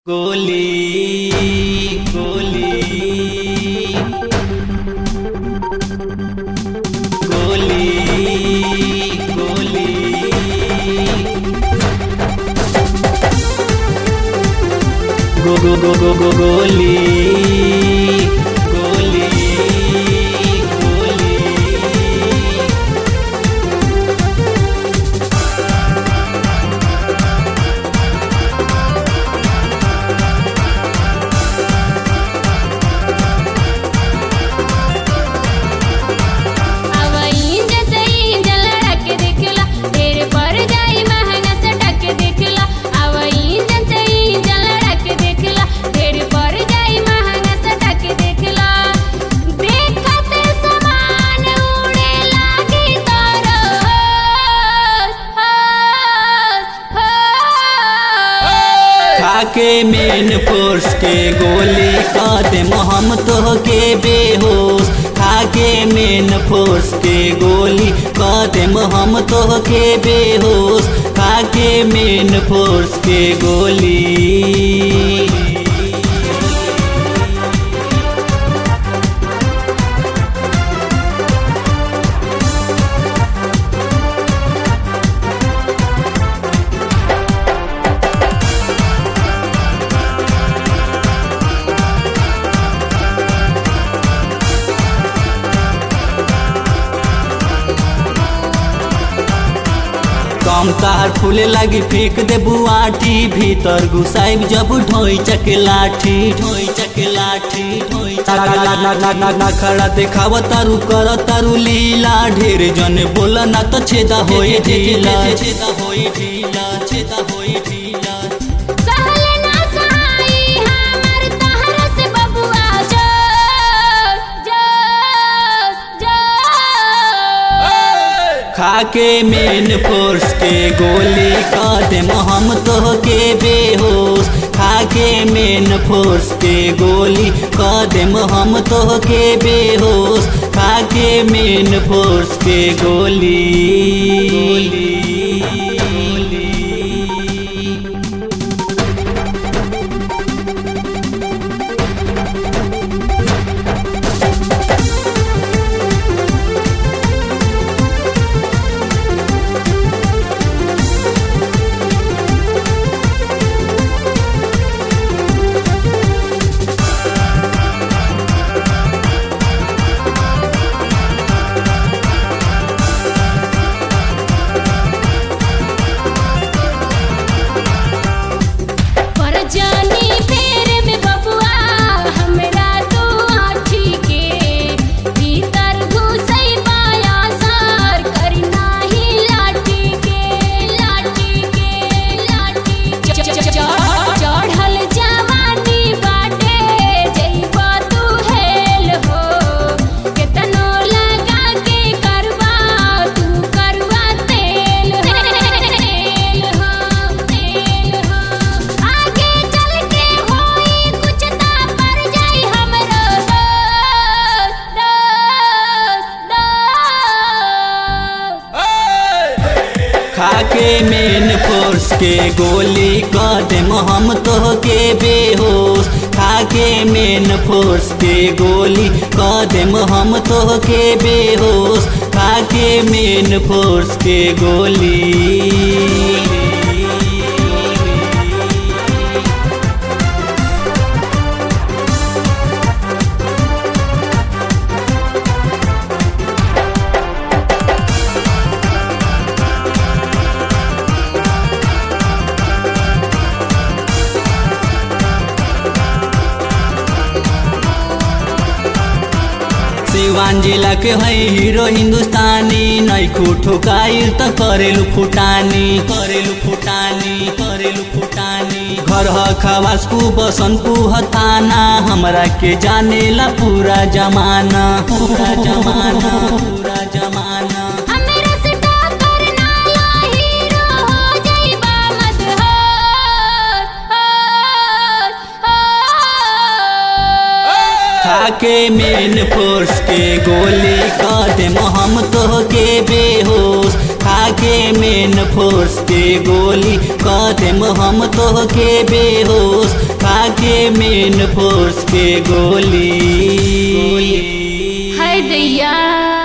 गोली गोली गोली गोली गो गो गो गो गो गोली गोली गोली अवईन जैसे इंजन लड़क दिखला ढेर पर जाई महंगा से टक दिखला अवईन जैसे इंजन लड़क दिखला ढेर पर जाई महंगा से टक दिखला देखते समान उड़े लागी तोरो खाके मेन फोर्स के गोली कदम हम तो के बेहोश खाके मेन फोर्स के गोली कदम हम तो के बेहोश खाके मेन फोर्स के गोली कम तार फूले लगी फेंक दे बुआठी भीतर घुसाइब जब ढोई चक लाठी ढोई चक लाठी ढोई ना खड़ा देखाव तारू कर तारू लीला ढेर जन बोल ना तो छेदा होई ढीला छेदा होई ढीला छेदा होई ढीला सहल ना सहाई हमर तहरा से बबुआ जो जो जो खाके मेन फोर्स के गोली कदम हम तो के बेहोश खाके मेन फोर्स के गोली कदम हम तो के बेहोश खाके मेन फोर्स के गोली गोली पर जानी फेर में बबुआ हमरा तू आठी के भीतर घुसई पाया सर करी नाही लाठी के लाठी के लाठी चढ़ल जवानी बाटे जइबा तू हेल हो केतनो लगा के करवा तू करवा तेल हो तेल हो तेल हो आगे चल के होई कुछ ता पर जाई हमरो दोस्त दोस्त दोस्त खाके मेन फोर्स के गोली कदम हम तो के बेहोश खाके मेन फोर्स के गोली कदम हम तो के बेहोश खाके मेन फोर्स के गोली सिवान जिला के है हीरो हिंदुस्तानी नैखू ठोकाइल त करेलु फुटानी करेलु फुटानी करेलु फुटानी घर ह खवासपु बसनपु हताना हमरा के जानेला पूरा जमाना पूरा जमाना पूरा जमाना हमरा से टक्कर ना ला हीरो हो जाइबा मदहोश होश होश खाके मेन फोर्स के गोली कदम हम तो के बेहोश खाके मेन फोर्स के गोली कदम हम तो के बेहोश मेन फोर्स के गोली है दैया